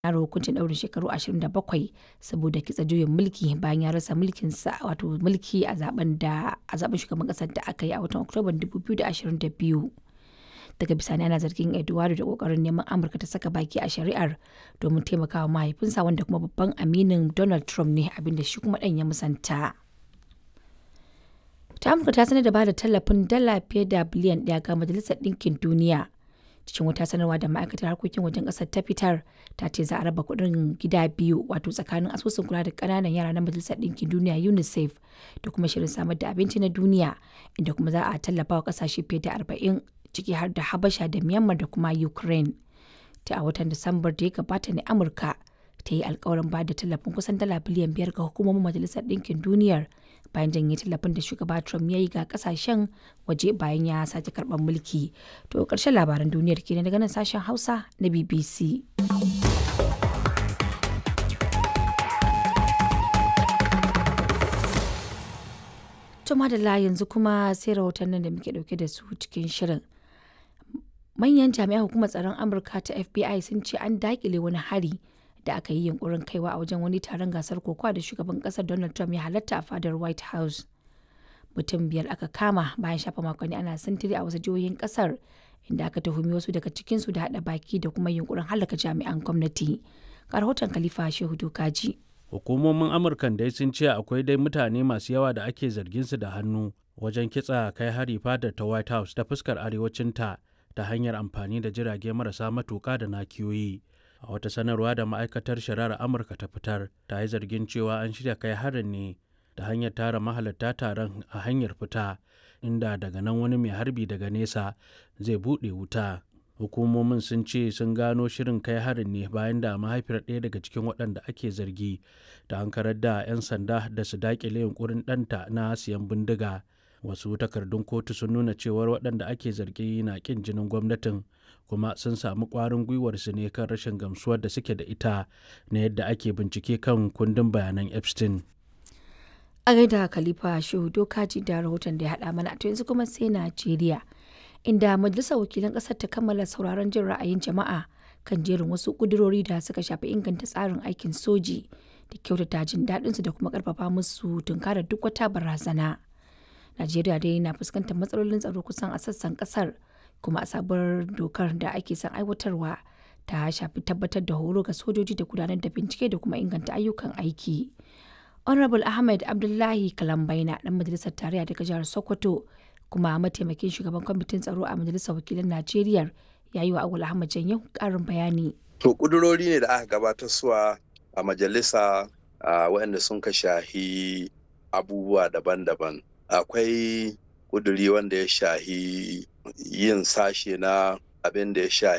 yaro hukuncin ɗaurin shekaru 27 saboda kitsa juyin mulki bayan ya rasa mulkinsa wato mulki a zaben da a zaben shugaban ƙasar da aka yi a watan Oktoban 2022. Daga bisani ana zargin Eduardo da kokarin neman Amurka ta saka baki a shari'ar domin taimakawa mahaifinsa wanda kuma babban aminin Donald Trump ne abinda shi kuma ɗan ya musanta. ta amurka ta sanar da bada tallafin dala fiye da biliyan ɗaya ga majalisar ɗinkin duniya cikin wata sanarwa da ma'aikatar harkokin wajen ƙasar ta fitar ta ce za a raba kuɗin gida biyu wato tsakanin asusun kula da ƙananan yara na majalisar ɗinkin duniya unicef da kuma shirin samar da abinci na duniya inda kuma za a tallafa wa ƙasashe fiye da arba'in ciki har da habasha da myanmar da kuma ukraine ta a watan disambar da ya gabata ne amurka ta yi alkawarin ba da tallafin kusan dala biliyan biyar ga hukumomin majalisar ɗinkin duniyar bayan janye tallafin da shugaba Trump ya yi ga kasashen waje bayan ya sake karɓar mulki. To ƙarshen labaran duniyar kenan daga nan sashen Hausa na BBC. To madalla yanzu kuma sai rahotannin da muke ɗauke da su cikin shirin. Manyan jami'an hukumar tsaron Amurka ta FBI sun ce an daƙile wani hari da aka yi yunkurin kaiwa a wajen wani taron gasar kokowa da shugaban kasar Donald Trump ya halatta a fadar White House. Mutum biyar aka kama bayan shafa makonni ana sintiri a wasu jihohin kasar inda aka tuhumi wasu daga cikinsu da haɗa baki da kuma yunkurin halaka jami'an gwamnati. Ga rahoton Khalifa Shehu Dokaji. Hukumomin Amurkan dai sun ce akwai dai mutane masu yawa da ake zargin su da hannu wajen kitsa kai hari fadar ta White House ta fuskar arewacinta ta hanyar amfani da jirage marasa matuƙa da nakiyoyi. a wata sanarwa da ma'aikatar shari'ar amurka ta fitar ta yi zargin cewa an shirya kai harin ne ta hanyar tara mahalarta taron a hanyar fita inda daga nan wani mai harbi daga nesa zai buɗe wuta hukumomin sun ce sun gano shirin kai harin ne bayan da mahaifiyar ɗaya daga cikin waɗanda ake zargi ta hankarar da 'yan sanda da su daƙile yunkurin ɗanta na siyan bindiga wasu takardun kotu sun nuna cewar waɗanda ake zargi na ƙin jinin gwamnatin kuma sun samu ƙwarin gwiwar su ne kan rashin gamsuwar da suke da ita na yadda ake bincike kan kundin bayanan epstein a gaida khalifa shehu dokaji da rahoton da ya haɗa mana to yanzu kuma sai najeriya inda majalisar wakilan ƙasar ta kammala sauraron jin ra'ayin jama'a kan jerin wasu ƙudurori da suka shafi inganta tsarin aikin soji da kyautata jin daɗinsu da kuma ƙarfafa musu tunkarar duk wata barazana. Najeriya dai na fuskantar matsalolin tsaro kusan a sassan kasar kuma a sabuwar dokar da ake son aiwatarwa ta shafi tabbatar da horo ga sojoji da gudanar da bincike da kuma inganta ayyukan aiki. Honorable Ahmed Abdullahi Kalambaina dan majalisar tarayya daga jihar Sokoto kuma mataimakin shugaban kwamitin tsaro a majalisar wakilan Najeriya ya yi wa Awul Ahmad Janyo karin bayani. To kudurori ne da aka gabatar suwa a majalisa waɗanda sun ka shahi abubuwa daban-daban. akwai kuduri wanda ya shahi yin sashe na abin da ya shahi